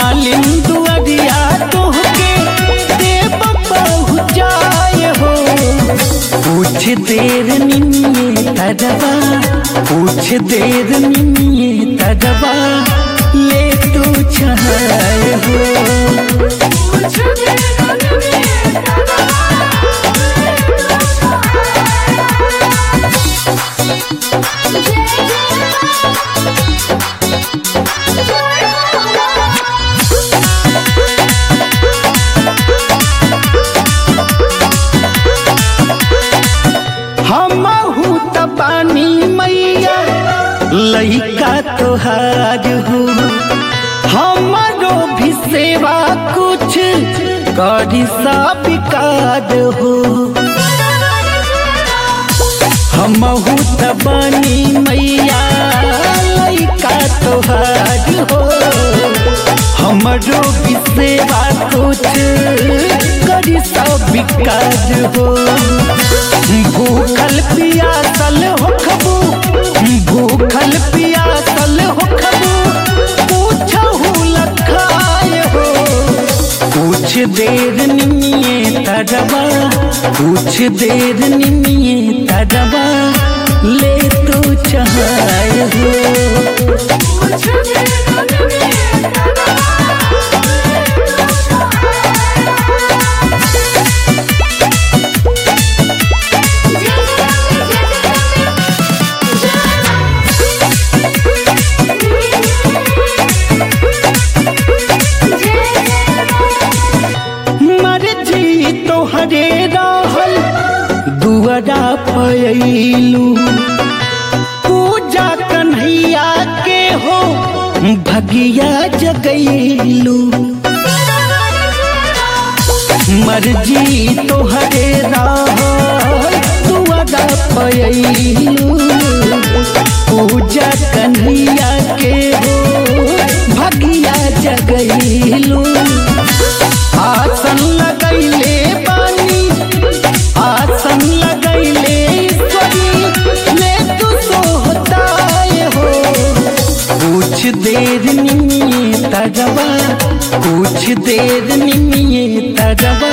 मालिन दुआरिया तोहके देव पहुँचाए हो कुछ देर निमिये तजबा कुछ देर निमिये तजबा ले तू छाए हो हमहू त पानी मैया लइका तोहार हो हमारो भी सेवा कुछ करी सा विकार हो हमहू त पानी मैया लइका तोहार हो हमरो भी सेवा कुछ करी सा विकार हो भूखल पियासल होखबू भूखल पियासल होखबू पूछहू लखाए हो कुछ देर निमिये तजबा कुछ देर निमिये तजबा ले तो चाहे हो मर्जी तोहरे रहल दुआरा पयलू पूजा कन्हैया के हो भगिया जगैलू मर्जी तोहरे रहल दुआरा पयलू पूजा कन्हैया के हो भगिया जगैलू आसन लगैले बानी आसन लगैले ईश्वरी ले तू सोहताए हो कुछ देर निमिये तजबा कुछ देर निमिये तजबा